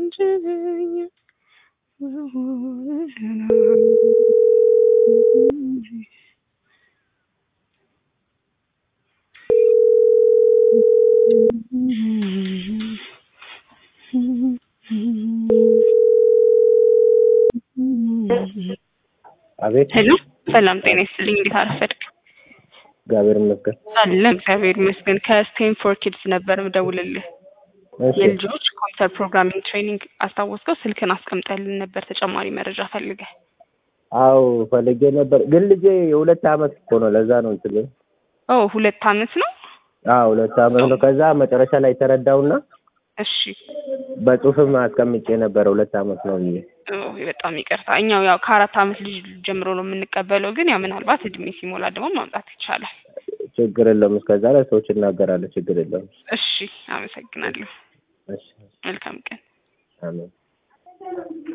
አቤት ሄሎ ሰላም ጤና ይስጥልኝ። እንዴት አረፈድክ? እግዚአብሔር ይመስገን። አለ እግዚአብሔር ይመስገን። ከስቴንፎር ኪድስ ነበር ምደውልልህ። እሺ የልጆች ኮምፒውተር ፕሮግራሚንግ ትሬኒንግ አስታወስከው? ስልክን አስቀምጠልን ነበር ተጨማሪ መረጃ ፈልገህ። አዎ ፈልጌ ነበር፣ ግን ልጄ የሁለት አመት እኮ ነው። ለዛ ነው እንትን ኦ ሁለት አመት ነው። አዎ ሁለት አመት ነው። ከዛ መጨረሻ ላይ ተረዳውና እሺ በጽሁፍም አስቀምጬ ነበረ ሁለት አመት ነው ብዬ። ኦ በጣም ይቅርታ። እኛው ያው ከአራት አመት ልጅ ጀምሮ ነው የምንቀበለው፣ ግን ያው ምናልባት እድሜ ሲሞላ ደግሞ ማምጣት ይቻላል። ችግር የለውም። እስከዛ ላይ ሰዎች እናገራለን። ችግር የለውም። እሺ አመሰግናለሁ። እሺ መልካም ቀን። አሜን።